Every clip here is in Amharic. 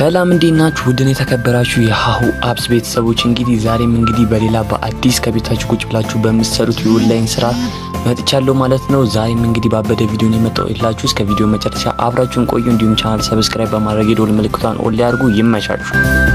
ሰላም እንዴት ናችሁ? ውድን የተከበራችሁ የሀሁ አፕስ ቤተሰቦች እንግዲህ ዛሬም እንግዲህ በሌላ በአዲስ ከቤታችሁ ቁጭ ብላችሁ በምትሰሩት የኦንላይን ስራ መጥቻለሁ ማለት ነው። ዛሬም እንግዲህ ባበደ ቪዲዮን የመጣው የላችሁ እስከ ቪዲዮ መጨረሻ አብራችሁን ቆዩ። እንዲሁም ቻናል ሰብስክራይብ በማድረግ የደወል ምልክቷን ኦን ላይ አድርጉ። ይመቻችሁ።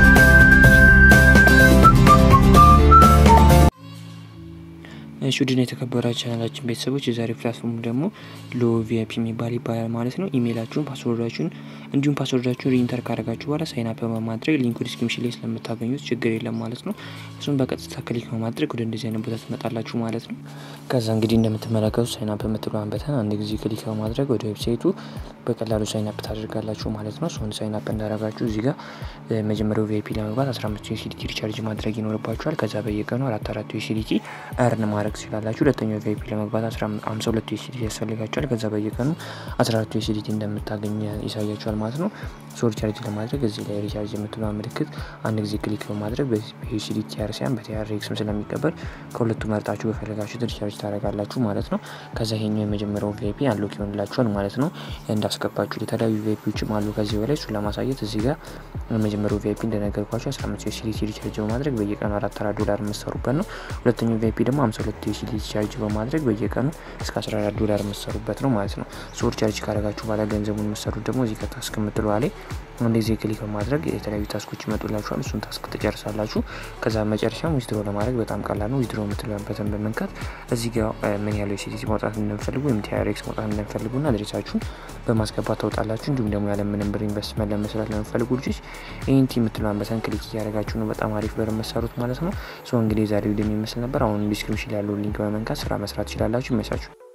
እሺ ውድን የተከበራችሁ ቻናላችን ቤተሰቦች የዛሬ ፕላትፎርም ደግሞ ሎ ቪአይፒ የሚባል ይባላል ማለት ነው። ኢሜይላችሁን፣ ፓስወርዳችሁን እንዲሁም ፓስወርዳችሁን ሪኢንተር ካደረጋችሁ በኋላ ሳይን አፕ በማድረግ ሊንኩ ዲስክሪፕሽን ላይ ስለምታገኙት ችግር የለም ማለት ነው። እሱን በቀጥታ ክሊክ በማድረግ ወደ እንደዚህ አይነት ቦታ ትመጣላችሁ ማለት ነው። ከዛ እንግዲህ እንደምትመለከቱ ሳይን አፕ የምትለዋን በተን አንድ ጊዜ ክሊክ በማድረግ ወደ ዌብሳይቱ በቀላሉ ሳይን አፕ ታደርጋላችሁ ማለት ነው። እሱን ሳይን አፕ እንዳደረጋችሁ እዚህ ጋር መጀመሪያው ቪአይፒ ለመግባት 15 ዩሲዲቲ ሪቻርጅ ማድረግ ይኖርባችኋል። ከዛ በየቀኑ አራት አራት ዩሲዲቲ እርን ማድረግ ትችላላችሁ። ሁለተኛው ቪአይፒ ለመግባት 52 ዩሲዲቲ ያስፈልጋችኋል። ከዛ በየቀኑ 14 ዩሲዲቲ እንደምታገኝ ያሳያችኋል ማለት ነው። ሶ ሪቻርጅ ለማድረግ እዚህ ላይ ሪቻርጅ የምትለዋ ምልክት አንድ ጊዜ ክሊክ በማድረግ በዩሲዲ ቲአር ሲያን በቲአርኤክስም ስለሚቀበል ከሁለቱ መርጣችሁ በፈለጋችሁት ሪቻርጅ ታደርጋላችሁ ማለት ነው። ከዛ ይሄኛው የመጀመሪያው ቪአይፒ አንሎክ ይሆንላችኋል ማለት ነው። እንዳስገባችሁ የተለያዩ ቪአይፒዎችም አሉ ከዚህ በላይ እሱን ለማሳየት እዚህ ጋር የመጀመሪያው ቪአይፒ እንደነገርኳቸው 15 ዩሲዲቲ ሪቻርጅ በማድረግ በየቀኑ አራት አራት ዶላር የምትሰሩበት ነው። ሁለተኛው ቪአይፒ ደግሞ 52 ዩሲዲቲ ቻርጅ በማድረግ በየቀኑ እስከ 14 ዶላር የምትሰሩበት ነው ማለት ነው። ሶ ሪቻርጅ ካደረጋችሁ በኋላ ገንዘቡን የምትሰሩት ደግሞ እዚህ ከታስክ የምትለዋ ላይ እንደዚህ ክሊክ በማድረግ የተለያዩ ታስኮች ይመጡላችኋል። እሱን ታስክ ትጨርሳላችሁ። ከዛ መጨረሻም ዊዝድሮ ለማድረግ በጣም ቀላል ነው። ዊዝድሮ የምትለበትን በመንካት እዚህ ጋር ምን ያለው ዩሲዲቲ ማውጣት እንደምፈልጉ ወይም ቲአርኤክስ ማውጣት እንደምፈልጉና አድሬሳችሁን በማስገባት ታውጣላችሁ። እንዲሁም ደግሞ ያለ ምንም ብር ኢንቨስትመንት ለመስራት ለምፈልጉ ልጆች ይህንቲ የምትለዋን በተን ክሊክ እያደረጋችሁ ነው በጣም አሪፍ ብር የምትሰሩት ማለት ነው። ሶ እንግዲህ ዛሬ ቪዲዮ የሚመስል ነበር። አሁን ዲስክሪፕሽን ላይ ያለው ሊንክ በመንካት ስራ መስራት ትችላላችሁ። ይመቻችሁ።